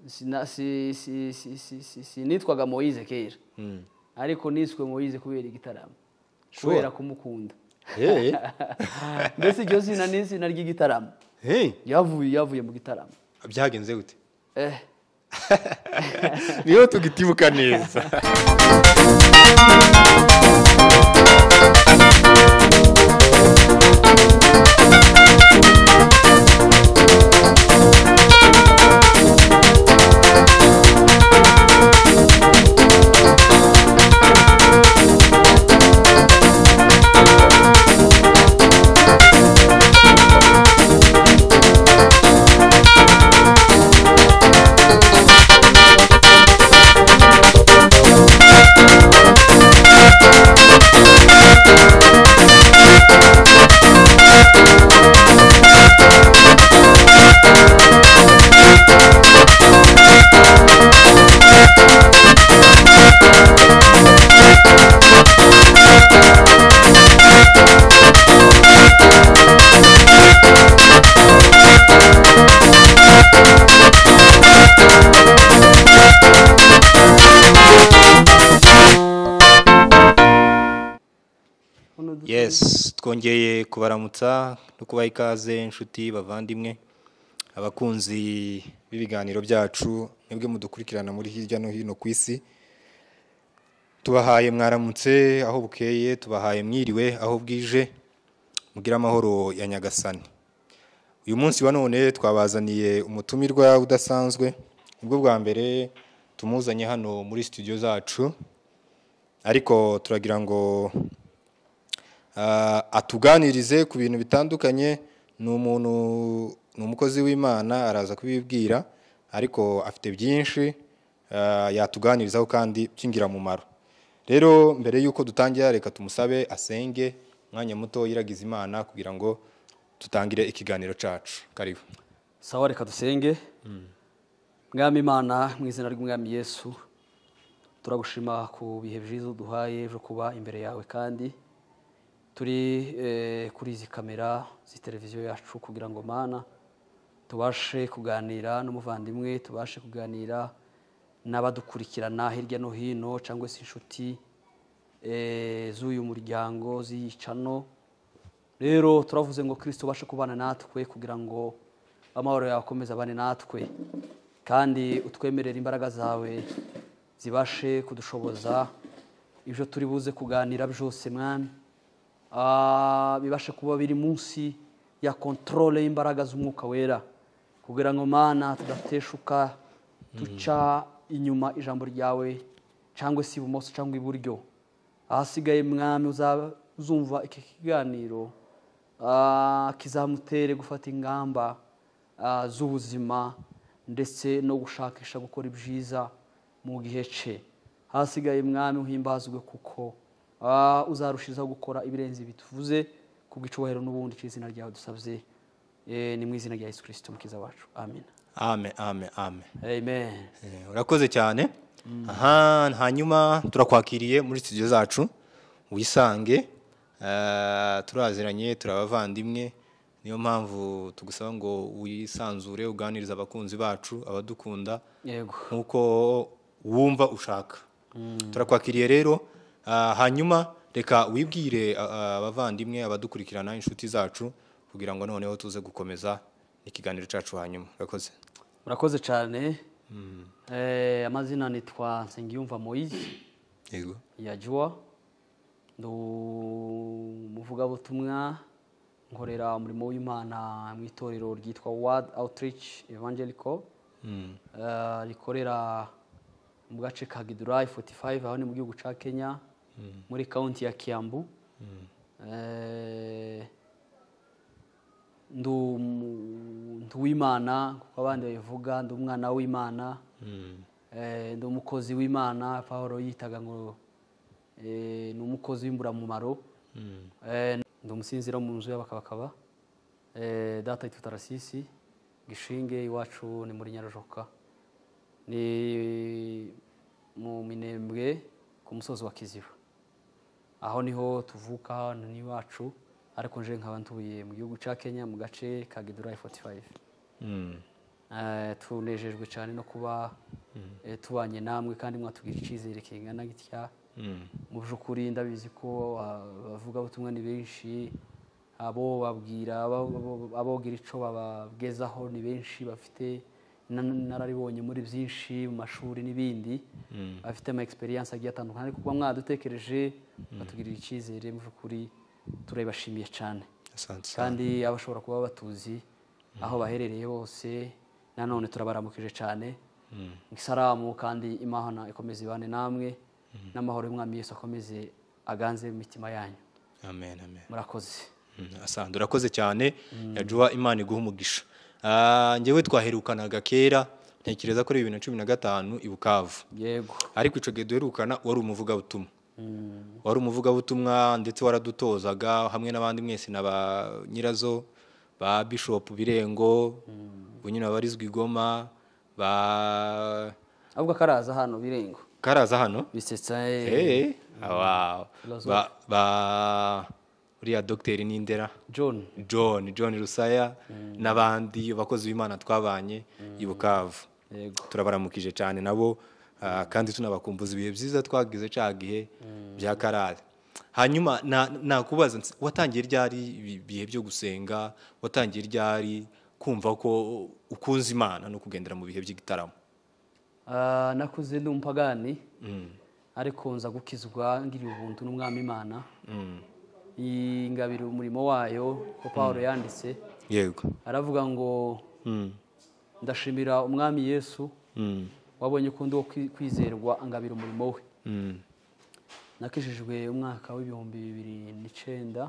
sina- si- si- si- si- si- sinitwaga moyize kera ariko niswe moyize kubera igitaramo Sure. kubera kumukunda Hey. mbese iryo zina ni izina ry'igitaramo Hey. yavuye yavuye mu gitaramo byagenze gute eh niho tugitibuka neza hano du- yes twongeye kubaramutsa no kubaha ikaze inshuti bavandimwe abakunzi b'ibiganiro byacu mwebwe mudukurikirana muri hirya no hino ku isi tubahaye mwaramutse aho bukeye tubahaye mwiriwe aho bwije mugire amahoro ya nyagasani uyu munsi wa none twabazaniye umutumirwa udasanzwe ubwo bwa mbere tumuzanye hano muri studio zacu ariko turagira ngo Ah, atuganirize ku bintu bitandukanye ni umuntu ni umukozi w'imana araza kubibwira ariko afite byinshi ah, yatuganirizaho kandi by'ingirakamaro rero mbere y'uko dutangira reka tumusabe asenge umwanya muto yiragiza imana kugira ngo tutangire ikiganiro cyacu karibu sawa reka dusenge mwami imana mu izina ry'umwami yesu turagushima ku bihe byiza uduhaye byo kuba imbere yawe kandi turi eh, kuri izi kamera z'iteleviziyo yacu kugira ngo mana tubashe kuganira n'umuvandimwe tubashe kuganira n'abadukurikirana hirya no hino cyangwa se inshuti eh, z'uyu muryango z'iyicano rero turavuze ngo kirisito ubashe kubana natwe kugira ngo amahoro yawe akomeze abane natwe kandi utwemerere imbaraga zawe zibashe kudushoboza ibyo turi buze kuganira byose mwami Ah, bibashe kuba biri munsi ya kontorore y'imbaraga z'umwuka wera kugira ngo mana tudateshuka duca inyuma ijambo ryawe cyangwa se ibumoso cyangwa iburyo ahasigaye mwami uzumva iki kiganiro ah, kizamutere gufata ingamba ah, z'ubuzima ndetse no gushakisha gukora ibyiza mu gihe cye ahasigaye mwami uhimbazwe kuko ah, uzarushizaho gukora ibirenze ibi tuvuze ku bw'icyubahiro n'ubundi cy'izina ryawe dusabye Eh, ni mu izina rya yesu kirisito mukiza wacu amen ame ame ame amen Eh, urakoze cyane aha hanyuma turakwakiriye muri studio zacu wisange Eh, turaziranye turabavandimwe niyo mpamvu tugusaba ngo wisanzure uganirize abakunzi bacu abadukunda yego nk'uko wumva ushaka turakwakiriye rero ah, hanyuma reka wibwire ah, ah, abavandimwe abadukurikirana inshuti zacu kugira ngo noneho tuze gukomeza ikiganiro cyacu hanyuma urakoze murakoze cyane Eh, amazina nitwa nsengiyumva moyizi yego yajua ndi umuvugabutumwa nkorera umurimo w'imana mu itorero ryitwa ward outreach evangelical Eh, rikorera mu gace ka gidurayi 45 aho ni mu gihugu cya kenya muri kaunti ya kiambu Eh, ndu ndu w'imana kuko abandi babivuga ndi umwana w'imana Eh, ndi umukozi w'imana paul yitaga ngo eh, ni umukozi w'imburamumaro Eh, ndi umusinzira mu nzu y'abakabakaba Eh, data yitwa tarasisi gishinge iwacu ni muri nyarujoka ni mu minembwe ku musozi wa kiziba aho niho tuvuka hano ni iwacu ariko nje nkaba ntuye mu gihugu cya kenya mu gace ka gidurayi 45 Eh, tunejejwe cyane no kuba eh, tubanye namwe kandi mwatubwira icyizere kingana gitya mu by'ukuri ndabizi ko ah, abavugabutumwa ni benshi abo babwira abo- abo- abogira icyo babagezaho ni benshi bafite na- nararibonye muri byinshi mu mashuri n'ibindi bafite ama experience agiye atandukanye ariko kuba mwadutekereje batugirira icyizere mu by'ukuri turabibashimiye cyane Asante. kandi abashobora kuba batuzi aho baherereye bose nanone turabaramukije cyane isaramu kandi imana ikomeze ibane namwe n'amahoro y'umwami Yesu akomeze aganze imitima yanyu Amen, amen. murakoze Mm, asante urakoze cyane yajuwa imana iguha umugisha Ah, njyewe twaherukanaga kera ntekereza ko ari bibiri na cumi na gatanu i bukavu yego ariko icyo gihe duherukana wari umuvugabutumwa wari umuvugabutumwa ndetse waradutozaga hamwe n'abandi mwese na ba nyirazo ba bishop birengo bunyina abarizwa igoma ba ahubwo akaraza hano birengo karaza hano bisetsa Eh, wow. Filozofe. ba ba- uriya dogiteri n'indera john john john rusaya n'abandi bakozi b'imana twabanye i bukavu yego turabaramukije cyane nabo ah, kandi tunabakumbuza ibihe byiza twagize cya gihe bya karare hanyuma na- nakubaza nsi- watangiye ryari ibi- ibihe byo gusenga watangiye ryari kumva ko ukunze imana no kugendera mu bihe by'igitaramo Ah, nakuze ndi umupagani ariko nza gukizwa ngiriye ubuntu n'umwami imana ingabira umurimo wayo ko pawulo yanditse yego aravuga ngo ndashimira umwami yesu wabonye ko ndi uwo kwi- kwizerwa angabira umurimo we nakijijwe umwaka w'ibihumbi bibiri n'icyenda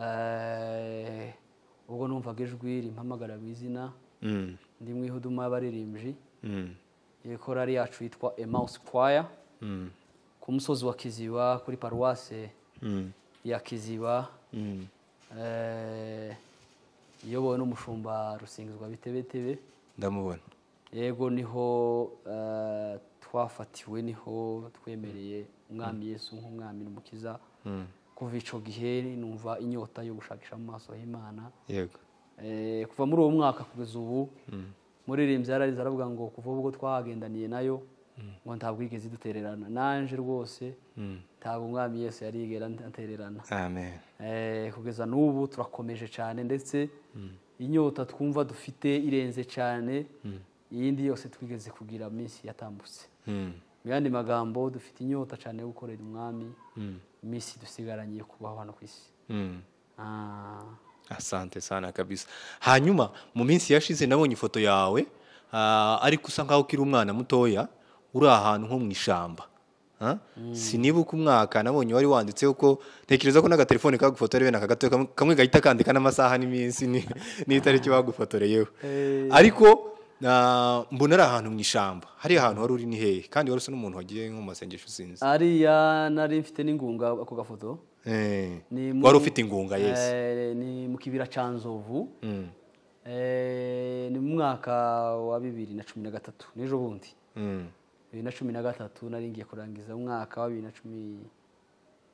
Eh, ubwo numvaga ijwi rimpamagara mu izina ndi mu ihuduma y'abaririmbyi korari yacu yitwa emawusi kwaya ku musozi wa kiziba kuri paruwase ya kiziba eh, iyobowe n'umushumba rusingizwa bitebetebe ndamubona yego niho eh, twafatiwe niho twemereye umwami yesu nk'umwami n'umukiza kuva icyo gihe numva inyota yo gushakisha mu maso y'imana yego Eh, kuva muri uwo mwaka kugeza ubu muririmbyi yararize aravuga ngo kuva ubwo twagendaniye nayo ngo ntabwo yigeze idutererana nanje rwose ntabwo umwami yesu yarigera atererana amen Eh, kugeza n'ubu turakomeje cyane ndetse inyota twumva dufite irenze cyane iyindi yose twigeze kugira minsi yatambutse Mm. mu yandi magambo dufite inyota cyane yo gukorera umwami iminsi dusigaranye yo kubaho hano ku isi Mm. Ah. asante sana kabisa hanyuma mu minsi yashize nabonye ifoto yawe ah, ariko usa nkaho ukiri umwana mutoya uri ahantu nko mu ishyamba Ah? sinibuka umwaka nabonye wari wanditseho ko ntekereza ko n'agatelefone kagufotorewe naka gatoya kamwe- kamwe gahita kandika n'amasaha n'iminsi ni- n'itariki bagufotoreyeho ariko ah, mbona ari ahantu mu ishyamba hariya ahantu wari uri ni hehe kandi wari usa n'umuntu wagiye nko mu masengesho sinzi ariya nari mfite n'ingunga ako gafoto Eh, ni mu- wari ufite ingunga yesi Eh, ni mu kibira cya nzovu Eh, ni mu mwaka wa bibiri na cumi na gatatu n'ejo bundi Mm. bibiri na cumi na gatatu nari ngiye kurangiza umwaka wa bibiri na cumi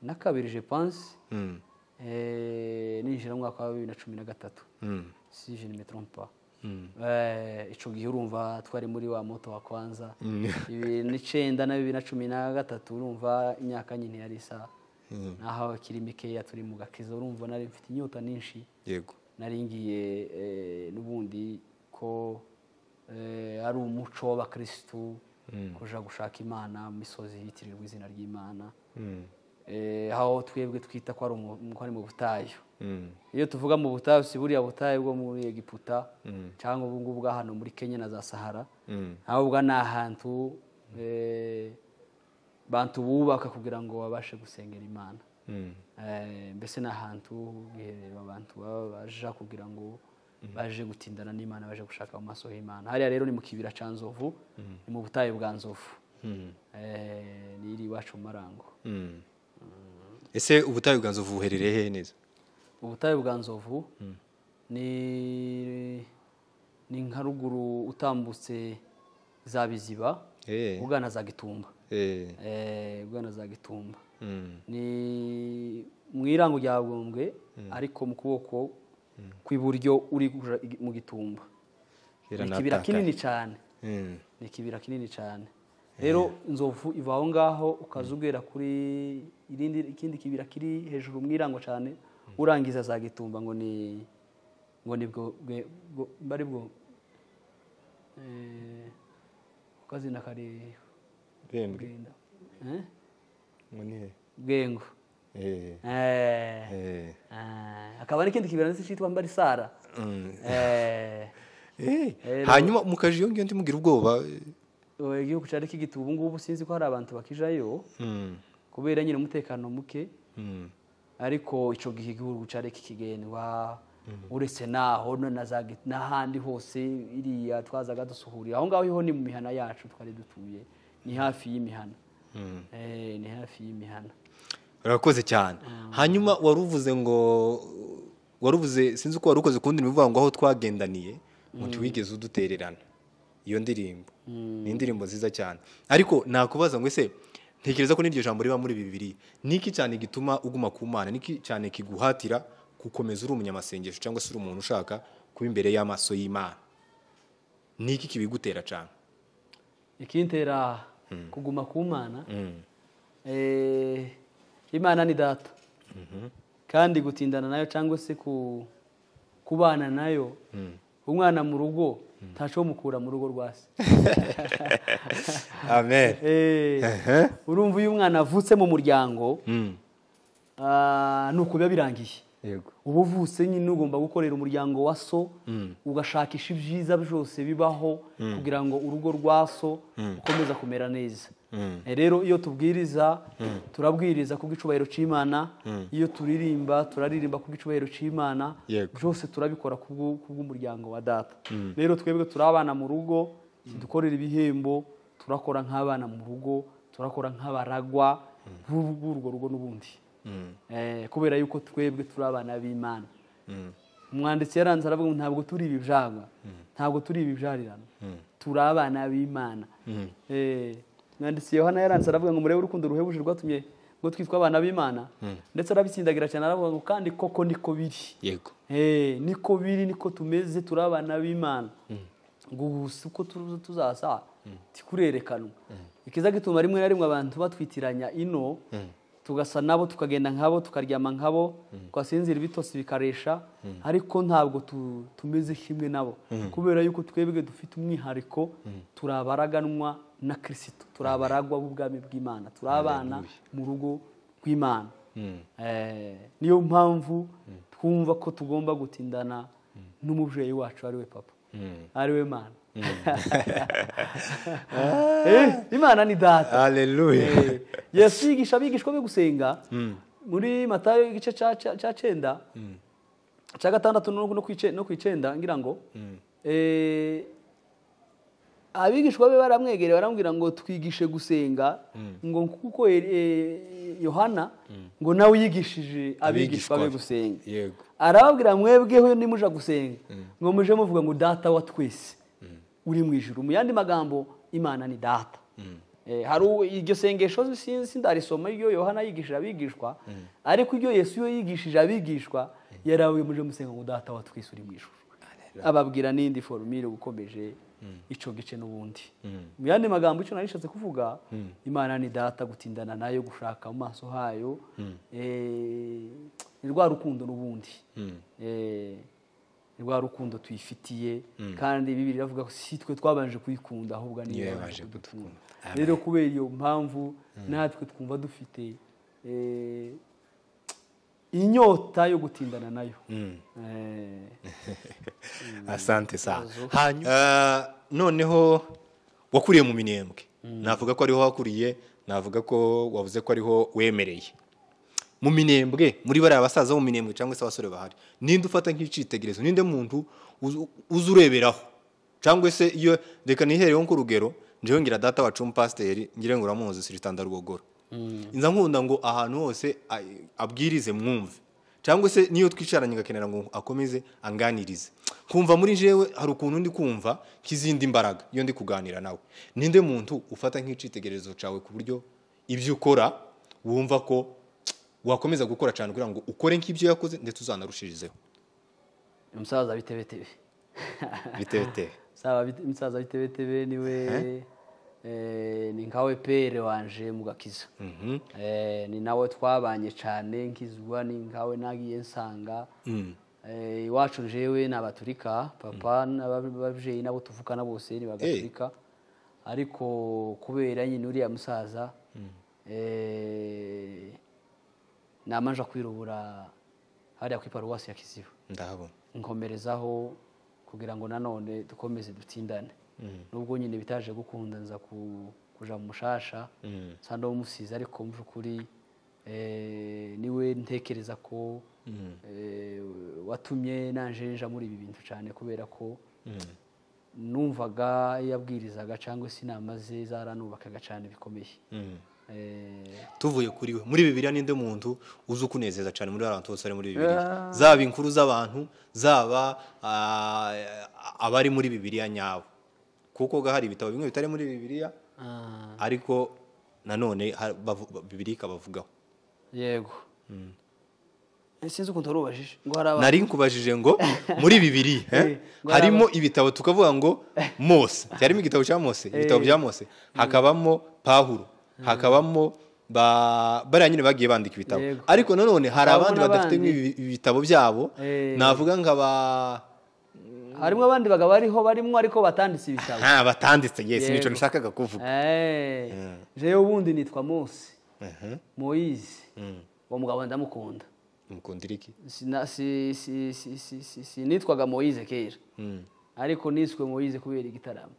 na kabiri je pense Mm. Eh, ninjira mu mwaka wa bibiri na cumi na gatatu Mm. si je ne me trompe pas Eh, ico gihe urumva twari muri wa moto wa kwanza bibiri n'icenda na bibiri na cumi na gatatu urumva imyaka nyine yari isa naho akiri mikeya turi mu gakiza urumva nari mfite inyota nyinshi yego nari ngiye eh, n'ubundi ko eh, ari umuco w'abakirisitu kuja gushaka imana mu misozi yitirirwa izina ry'imana Eh, aho twebwe twita ko ari umu- ko ari mu butayu Mm. iyo tuvuga mu butayu si buriya butayu bwo muri egiputa cyangwa ubu ngubu bwa hano muri kenya na za sahara ahubwo ni ahantu eh, bantu bubaka kugira ngo babashe gusengera imana Eh, mbese ni ahantu eh, abantu baba baja kugira ngo baje gutindana n'imana baje gushaka mu maso y'imana hariya rero ni mu kibira cya nzovu ni mu butayu bwa nzovu Eh, ni iri iwacu mu marango Mm. ese ubutayu bwa nzovu buherereye hehe neza ubutayu bwa nzovu ni ni nka ruguru utambutse za biziba Eh. ugana za gitumba Eh, Eh, ugana za gitumba mm, ni mu irango rya bwombwe ariko mu kuboko kw'iburyo uri kuja i- mu gitumba ni Kera ikibira natakaye. kinini cyane Mm. ni ikibira kinini cyane rero inzovu iva aho ngaho ukaza ugera kuri irindi ikindi kibira kiri hejuru mwirango cyane urangiza za gitumba ngo ni ngo ni bwo bwe- bwo- mba ari bwo eh, ukazina kare Rembwe. bwenda Eh? Ngo ni he? bwengo Eh. Eh. Eh. Ah, hakaba n'ikindi kibira ndetse cyitwa mbarisara Mm. Eh, Eh. Rero- hanyuma mu kaji iyo ngiyo ndimugira ubwoba eh, igihugu cyari kigituye ubu ngubu sinzi ko hari abantu bakijayo Mm. kubera nyine umutekano muke Mm. ariko icyo gihe igihugu cyari kikigendwa uretse naho no na za gi- n'ahandi hose iriya twazaga dusuhurira aho ngaho ho ni mu mihana yacu twari dutuye ni hafi y'imihana Eh, ni hafi y'imihana urakoze cyane hanyuma wari uvuze ngo wari uvuze sinzi uko wari ukoze kundi bivuga ngo aho twagendaniye muti wigeze udutererana iyo ndirimbo ni indirimbo nziza cyane ariko nakubaza ngo ese ntekereza ko n'iryo jambo riba muri bibiri ni iki cyane gituma uguma ku mana ni iki cyane kiguhatira gukomeza uri umunyamasengesho cyangwa se uri umuntu ushaka kuba imbere y'amaso y'imana ni iki kibigutera cyane ikintera kuguma ku mana Eh, imana ni data kandi gutindana nayo cyangwa se ku- kubana nayo umwana mu rugo ntacyo mukura mu rugo rwa se amen Eh, urumva iyo umwana avutse mu muryango ah, ni ukubiba birangiye yego uba uvutse nyine ugomba gukorera umuryango wa so ugashakisha ibyiza byose bibaho kugira ngo urugo rwa so ukomeza kumera neza Eh, rero iyo tubwiriza turabwiriza kubw'icubahiro cy'imana iyo turirimba turaririmba kubw'icubahiro cy'imana Yego. byose turabikora kubw'u- kubw'umuryango wa data rero twebwe turi abana mu rugo dukorera ibihembo turakora nk'abana mu rugo turakora nk'abaragwa b'u- b'urwo rugo n'ubundi Eh, kubera yuko twebwe turi abana b'imana umwanditsi yaranze aravuga ngo ntabwo turi ibibyaga ntabwo turi ibibyarirana turi abana b'imana Eh, umwanditsi yohana yaranze aravuga ngo murebe urukundo ruhebuje rwatumye ngo twitwa abana b'imana ndetse arabitsindagira cyane aravuga ngo kandi koko niko biri yego Eh, niko biri niko tumeze turi abana b'imana gusa uko tuza tuzasa tikurerekanwa ikiza gituma rimwe na rimwe abantu batwitiranya ino tugasa nabo tukagenda nkabo tukaryama nkabo twasinzira ibitotsi bikaresha ariko ntabwo tu- tumeze kimwe nabo kubera yuko twebwe dufite umwihariko turabaraganwa na kirisito turabaragwa b'ubwami bw'imana turi abana mu rugo rw'imana Eh, niyo mpamvu twumva ko tugomba gutindana n'umubyeyi wacu ariwe papa ariwe mana Eh, imana ni data haleluya Eh, yesu yigisha abigishwa be gusenga muri matayo igice cya- cya cya cyenda cya gatandatu no no ku ice- no ku icyenda ngira ngo Eh, abigishwa be baramwegereye baramubwira ngo twigishe gusenga ngo kuko eh, eh, yohana ngo nawe uyigishije abigishwa be gusenga yego arababwira mwebweho nimuja gusenga ngo muje muvuga ngo data wa twese uri mu ijuru mu yandi magambo imana ni data Eh, hari u- iryo sengesho sinzi sindarisoma iryo yohana yigishije abigishwa ariko iryo yesu iyo yigishije abigishwa yarawe muje musenga ngo data wa twese uri mu ijuru ababwira n'indi forumire ukomeje icyo gice n'ubundi mu yandi magambo icyo nari nishatse kuvuga imana ni data gutindana nayo gushaka mu maso hayo eh, ni rwa rukundo n'ubundi Eh, ni rwa rukundo tuyifitiye kandi bibiri iravuga ko si twe twabanje kuyikunda ahubwo ni Niyo yo yabanje yabanje kudukunda rero kubera iyo mpamvu natwe twumva dufite eh, inyota yo gutindana nayo Eh, asante sa hanyuma noneho wakuriye mu minembwe navuga ko ariho wakuriye navuga ko wavuze ko ariho wemereye mu minembwe muri bariya basaza bo mu minembwe cyangwa se abasore bahari ninde ufata nk'icyitegererezo ninde muntu uzu- uza ureberaho cyangwa se iyo reka nihereyeho nk'urugero njyewe ngira data wacu umupasiteri ngira ngo uramuzi siritanda rwogoro inza nkunda ngo ahantu hose a- abwirize mwumve cyangwa se niyo twicaranye agakenera ngo akomeze anganirize kumva muri jewe hari ukuntu ndi kumva nk'izindi mbaraga iyo ndi kuganira nawe ninde muntu ufata nk'icyitegererezo cyawe ku buryo ibyo ukora wumva ko wakomeza gukora cyane kugira ngo ukore nk'ibyo yakoze ndetse uzanarushirizeho umusaza bitebetebe biteye biteye umusaza saba bit- umusaza w'itebetebe niwe eh, ni nkawe pere wanje mu gakiza Eh, ni nawe twabanye cyane nkizwa ni nkawe nagiye nsanga Eh, iwacu njewe ni abaturika papa n'ababyeyi nabo tuvukana bose ni bagaturika ariko kubera nyine uriya musaza eh, namanja kwirubura hariya ku iparuwasi ya kiziba ndahabona nkomerezaho kugira ngo nanone dukomeze dutsindane nubwo nyine bitaje gukunda nza ku- kuja mu mushasha nsa musize ariko mu by'ukuri eh, niwe ntekereza ko eh, watumye nanjenja muri ibi bintu cyane kubera ko numvaga iyo abwirizaga cyangwa se inama ze zaranubakaga cyane bikomeye Eh, tuvuye kuri we muri bibiriya ninde muntu uzi ukunezeza cyane muri abantu bose bari muri bibiriya zaba inkuru z'abantu zaba ah, abari muri bibiriya nyabo kuko ga hari ibitabo bimwe bitari muri bibiriya ah, ariko nanone har- bavu- bibiriya ikabavugaho yego Eh, sinzi ukuntu warubajije ngo hari abantu nari nkubajije ngo muri bibiri eh, ngo harimo ibitabo tukavuga ngo mose harimo igitabo cya mose ibitabo bya mose hakabamo pahuro hakabamo ba- bariya nyine bagiye bandika ibitabo Yego. ariko nanone hari Habamo abandi badafite n'abandi. ibi- ibitabo byabo Eh. navuga nka ba harimo abandi bagabo bariho barimo ariko batanditse ibitabo nta batanditse yes Yego. nicyo nshakaga kuvuga Eh, jewe ubundi nitwa mose moyize uwo mugabo ndamukunda mukundiriki Sina- si- si- si- si- si- sinitwaga moyize kera ariko niswe moyize kubera igitaramo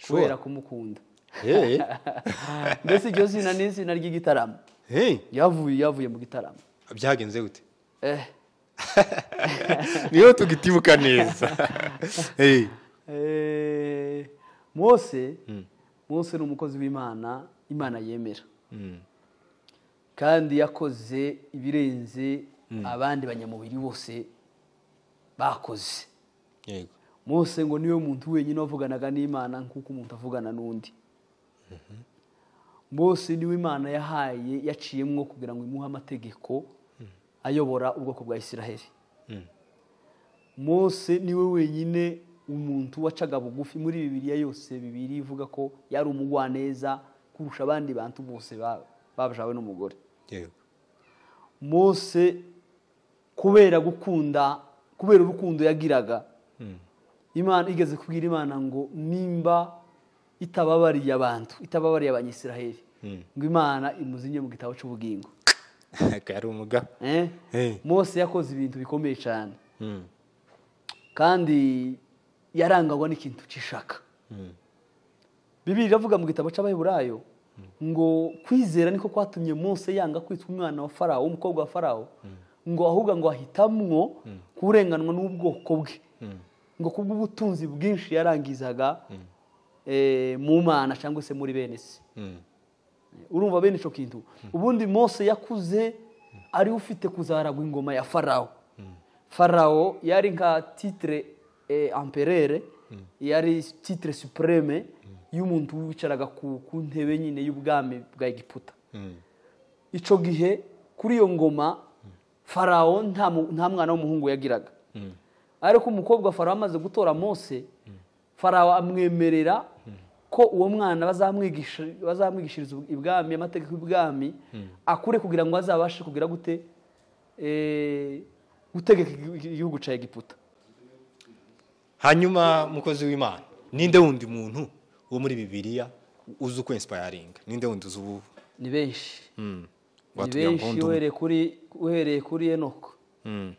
kubera kumukunda mbese iryo zina ni izina ry'igitaramo yavuye yavuye mu gitaramo byagenze gute eh niho tugitibuka neza Hey. Eh, mose mose ni umukozi w'imana imana yemera kandi yakoze ibirenze abandi banyamubiri bose bakoze yego mose ngo niwe muntu wenyine wavuganaga n'imana nk'uko umuntu avugana n'undi mose niwe imana yahaye yaciyemwo kugira ngo imuhe amategeko ayobora ubwoko bwa isiraheli mose niwe wenyine umuntu wacaga bugufi muri bibiliya yose bibiri ivuga ko yari umugwaneza kurusha abandi bantu bose ba- bajawe n'umugore yego mose kubera gukunda kubera urukundo yagiraga imana igeze kubwira imana ngo nimba itababariye abantu itababariye abanyisiraheli ngo imana imuzinye mu gitabo cy'ubugingo akaba ari umugabo Eh? Hey. mose yakoze ibintu bikomeye cyane Mm. kandi yarangagwa n'ikintu cy'ishaka bibiri iravuga mu gitabo cy'abaheburayo ngo kwizera niko kwatumye mose yanga kwitwa umwana wa farawo w'umukobwa wa farawo ngo ahubwo ngo ahitamwo kurenganwa n'ubwoko bwe ngo kubw'ubutunzi bwinshi yarangizaga eh, mu mana cyangwa se muri bene se Mm. urumva bene icyo kintu ubundi mose yakuze ari ufite kuzaragwa ingoma ya farawo farawo yari nka titire amperere yari titire supureme y'umuntu wicaraga ku ku ntebe nyine y'ubwami bwa egiputa icyo gihe kuri iyo ngoma farawo nta mu- nta mwana w'umuhungu yagiraga ariko umukobwa farawo amaze gutora mose farawo amwemerera ko uwo mwana bazamwigisha- bazamwigishiriza ibwami amategeko y'ibwami akure kugira ngo azabashe kugira gute eh, gutegeka igi- igihugu cya egiputa hanyuma mukozi w'imana ninde wundi muntu wo muri bibiliya uzi uko insipayaringa ninde wundi uzi ubu ni benshi ni watubwira ngo benshi wundi umwe. uhereye kuri uhereye kuri enoko Mm.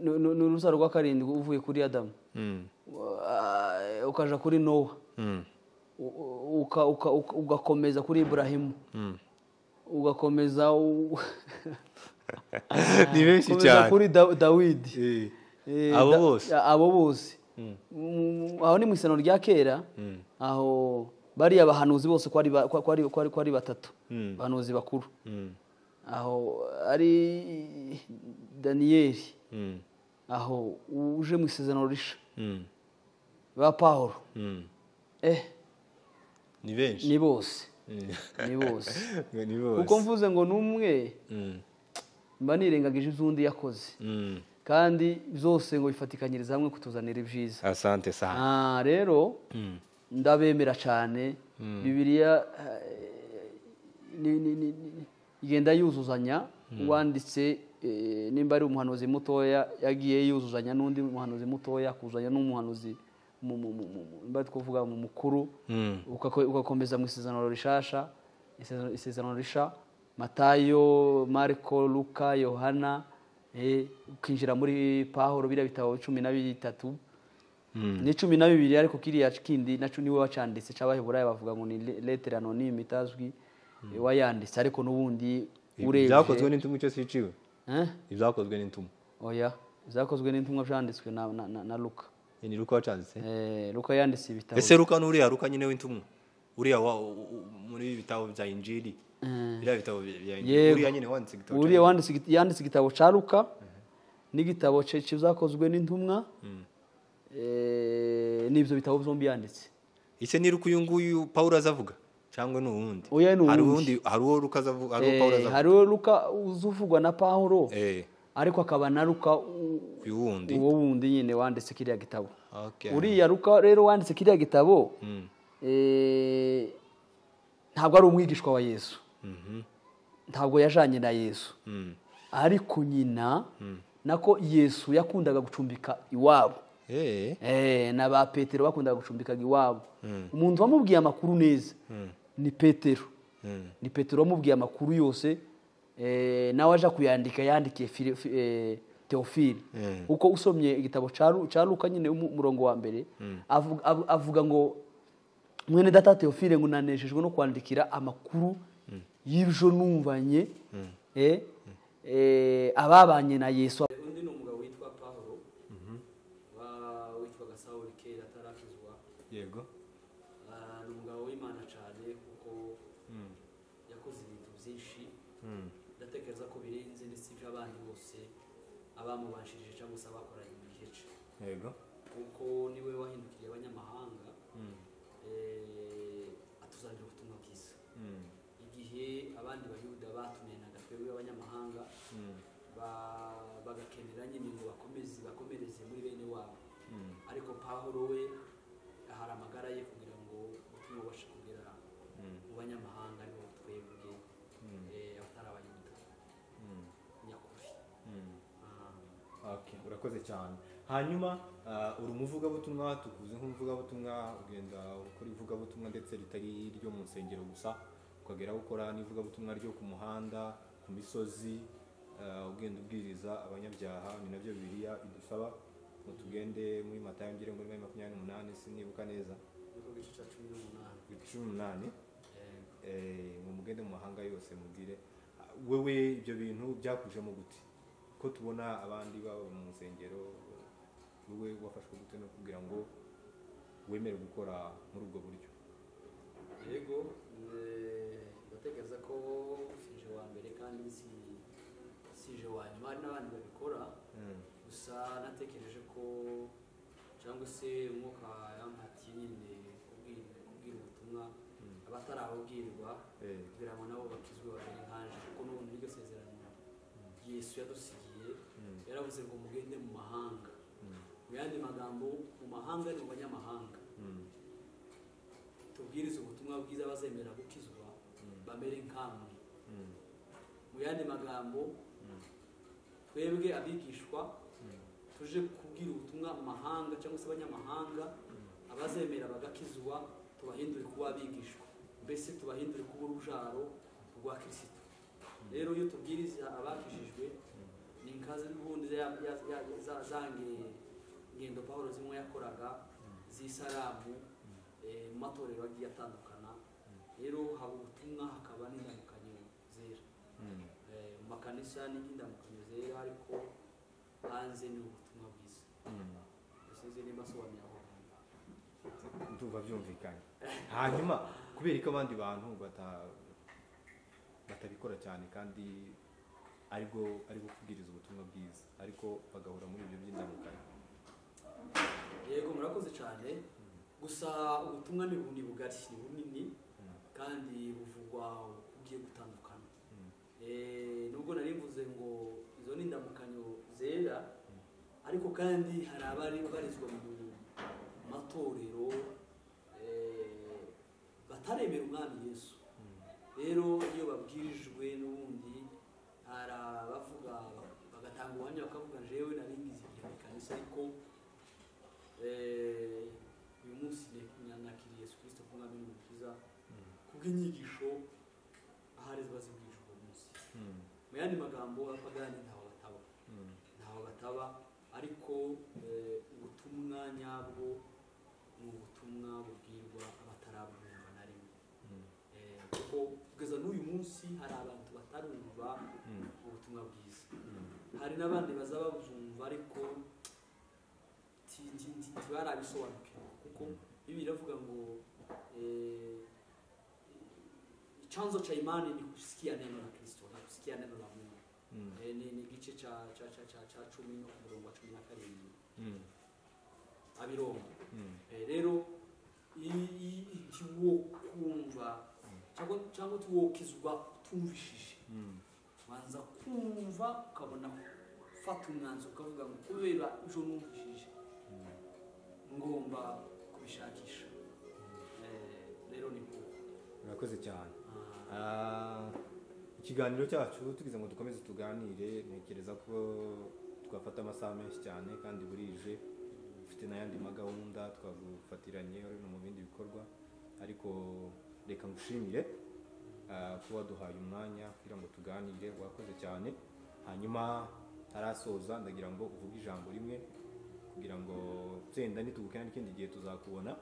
ni ni- ni urubyaro rwa karindwi uvuye kuri adamu Mm. Ah, ukaja kuri nowa Mm. U- u- uka- uka- uka- ugakomeza kuri iburahimu ugakomeza u- ni benshi ugakomeza cyane kuri Da- dawidi Eh. Eh, Abo da- bose. abo bose Mm, aho ni mu isano rya kera aho bariya bahanuzi bose ko ari ba- ko- ko ari- ko ari- ko ari batatu abahanuzi bakuru aho ari daniyeli Mm. aho uje mu isezerano risha Mm. ba pawulo Mm. eh ni benshi ni bose ni bose ni kuko bose mvuze ngo n'umwe Mm. mba nirengagije iz'undi yakoze Mm. kandi byose ngo bifatikanyiriza hamwe kutuzanira ibyiza asante sana Ah, rero ndabemera cyane bibiliya eh, ni- ni- ni- ni- igenda yuzuzanya uwanditse eh, nimba ari umuhanuzi mutoya yagiye yuzuzanya n'undi muhanuzi mutoya kuzanya n'umuhanuzi mu- mu- mu- mu- mu- nimba twavuga mu mukuru Ugako- ugakomeza mu isezerano rishasha isezerano- isezerano risha matayo mariko luka yohana eh, ukinjira muri pahoro biriya bitabo cumi na bitatu ni cumi na bibiri ariko kiriya kindi nacyo niwe wacanditse cy'abaheburayo bavuga ngo ni le- letere anonyme itazwi wayanditse ariko n'ubundi ibyakozwe urebye n'intumwa icyo siciwe Eh? ibyakozwe n'intumwa oya zakozwe n'intumwa byanditswe na, na, na, na luka ni ruka wacanditse eh, luka yanditse ibitabo ese ruka n'uriya ruka nyine w'intumwa uriya wa- u- u- muri ibi bitabo bya injiri biriya bitabo bya bya injiri Yego. uriya nyine wanditse igitabo uriya wanditse igit- yanditse igitabo cya luka n'igitabo cye kizakozwe n'intumwa eh, n'ibyo bitabo byombi yanditse ese ni ruka uyu nguyu pawulo azavuga cyangwa ni uwundi Oya, ni hari uwundi. uwundi- hari uwo ruka azavuga hari uwo Eh, pawulo azavuga hariho luka uzuvugwa na pahuro Eh, ariko akaba na luka u- uyu wundi uwo wundi nyine wanditse kiriya gitabo Okay. uriya ruka rero wanditse kiriya gitabo eh, ntabwo ari umwigishwa wa yesu ntabwo yajanye na yesu ariko nyina nako yesu yakundaga gucumbika iwabo Eh, Eh, na ba petero bakundaga gucumbikaga iwabo umuntu wamubwiye amakuru neza ni petero ni petero wamubwiye amakuru yose eh, nawe aja kuyandika yandikiye Fili- Fi- eh, teofili kuko usomye igitabo ca Lu- ca luka nyine umu- umurongo wa mbere avuga- av- avuga ngo mwene data teofile ngo nanejejwe no kwandikira amakuru y'ibyo numvanye eh, eh, ababanye na yesu undi ni umugabo witwa pawulo witwaga sawuli kera atarakizwa yego ni umugabo w'imana cyane kuko yakoze ibintu byinshi ndatekereza ko birenze ndetse iby'abandi bose abamubanshirije cyangwa se abakoranye mu gihe cye yego kuko niwe wahindukiriye abanyamahanga eh, atuzanira ubutumwa bwiza igihe abandi bayuda batunenanga twebwe abanyamahanga ba- bagakenera nyine ngo bakomeze bakomereze muri bene wabo ariko pawulo we ahari amagara ye kugira ngo ubutumwa bubashe kugera mu banyamahanga aribo twebwe eh, abatari abayuda nyakuri Ah. Okay, urakoze cyane hanyuma ah, uri umuvugabutumwa tukuzi nk'umuvugabutumwa ugenda ukora ivugabutumwa ndetse ritari iryo mu nsengero gusa ukagera aho ukora n'ivugabutumwa ryo ku muhanda ku misozi ah, ugenda ubwiriza abanyabyaha ni nabyo bibiliya idusaba ngo tugende muri matayo ngere muri Mayo makumyabiri n'umunani sinibuka neza Nuko igice cya cumi n'umunani cumi n'umunani Eh, eh, ngo mugende mu mahanga yose mubwire Ah, wewe ibyo bintu byakujemo gute ko tubona abandi baba mu nsengero wowe wafashwe gute no kugira ngo wemere gukora muri ubwo buryo yego eh, ndatekereza ko sije wa mbere kandi si- sije wa nyuma hari n'abandi babikora gusa natekereje ko cyangwa se umwuka yampatiye nyine kubwira kubwira ubutumwa abatarabubwirwa Eh. kugira ngo nabo bakizwe babiri nkanje kuko n'ubu muri iryo sezerano yesu yadusigiye yaravuze ngo mugende mu mahanga mu yandi magambo mu mahanga ni mu banyamahanga tubwirize ubutumwa bwiza bazemera gukizwa bamere nkamwe mu yandi magambo twebwe abigishwa tuje kubwira ubutumwa mu mahanga cyangwa se abanyamahanga abazemera bagakizwa tubahindure kuba abigishwa mbese tubahindure kuba urubyaro rwa kirisito rero iyo tubwiriza abakijijwe ni inkazi n'ubundi ya- ya- ya- za- za nge- ngendo pawulo zimwe yakoraga z'isaramu eh, mu matorero agiye atandukana rero haba ubutumwa hakaba n'indamukanyo zera Eh, mu makanisa n'indamukanyo zera ariko hanze ni ubutumwa bwiza sinzi niba asobanura aho hantu ndumva byumvikanye hanyuma kubera ko abandi bantu bata- batabikora cyane kandi aribwo ari bwo kubwiriza ubutumwa bwiza ariko bagahura muri ibyo by'indamukanyo yego murakoze cyane gusa ubutumwa ni bu- ni bugari ni bunini kandi buvugwa ugiye gutandukana Eh, nubwo nari mvuze ngo izo ni indamukanyo zera ariko kandi hari abari barizwa mu matorero eh, bataremera umwami yesu rero iyo babwirijwe n'ubundi hari abavuga bagatanga ubuhamya bakavuga jewe naringize igihe mu kanisa ariko eh, uyu munsi nanakiriye yesu kirisito nk'umwami n'umukiza kubw'inyigisho ahari ziba zigurishwa uwo munsi mu yandi magambo abapagani ntaho bataba ntaho bataba ariko eh, ubutumwa nyabwo ni ubutumwa bubwirwa abatarabwumva na rimwe Eh, kuko kugeza n'uyu munsi hari abantu batarumva ubutumwa bwiza hari n'abandi baza babwumva ariko ti- ti- ti- ntibarabisobanukirwa kuko bibi iravuga ngo eh, chanzo cha imani ni kusikia neno la kristo na kusikia neno la mungu Eh, ni, ni igice ca, ca, ca, ca, ca cumi no ku murongo wa cumi na karindwi abiroma Eh, rero i- i- ntiwo kumva cyangwa cyangwa utiwokizwa utumvishije ubanza kumva ukabona ufata umwanzuro ukavuga ngo kubera ejo numvishije ngomba kubishakisha Eh, rero ni ngombwa murakoze cyane Ah, ikiganiro cyacu tugize ngo dukomeze tuganire ntekereza ko twafata amasaha menshi cyane kandi burije ufite n'ayandi magahunda twagufatiranye no mu bindi bikorwa ariko reka ngushimire ah, ko waduhaye umwanya kugira ngo tuganire wakoze cyane hanyuma ntarasoza ndagira ngo uvuge ijambo rimwe kugira ngo tsenda nitubukana n'ikindi gihe tuzakubona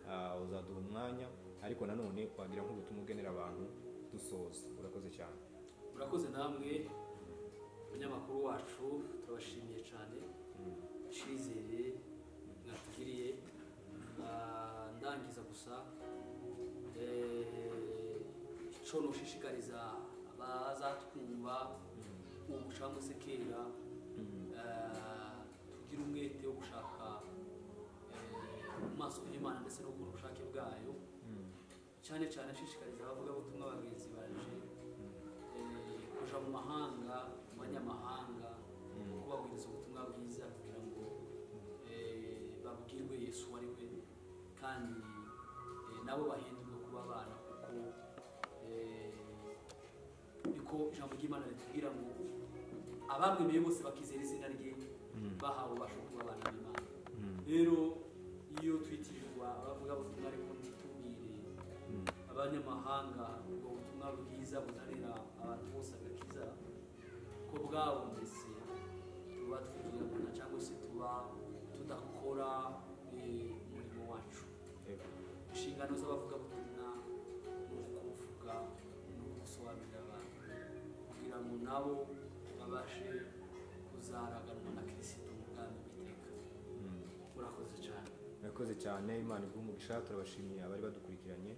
ah, uzaduha umwanya ariko nanone wagira nk'ubutumwa ugenera abantu dusoza urakoze cyane murakoze namwe abanyamakuru wacu turabashimiye cyane icyizere mwatugiriye Ah, ndangiza gusa eh, icyo noshishikariza abazatwumva ubu cyangwa se kera eh, tugire umwete wo gushaka eh, mu maso y'imana ndetse no kubona ubushake bwayo cyane cyane ashishikariza abavugabutumwa bagenzi baje eh, kuja mu mahanga mu banyamahanga kubabwiriza ubutumwa bwiza kugira ngo eh, babwirwe yesu uwo ari we kandi eh, nabo bahindurwe kuba abana kuko eh, niko ijambo ry'imana ritubwira ngo abamwemeye bose bakizera izina rye bahawe ubasha kuba abana b'imana rero iyo twitirirwa abavuga ubutumwa ariko ntitubwire abanyamahanga ubwo butumwa bwiza buzanira abantu bose agakiza ko bwabo mbese tuba twirabura cyangwa se tuba tudakora eh, umurimo wacu inshingano z'abavugabutumwa ni ukuvuga no gusobanurira abantu kugira ngo nabo babashe kuzaraganwa na kirisito mu bwami bw'iteka murakoze cyane murakoze cyane imana iguhe umugisha turabashimiye abari badukurikiranye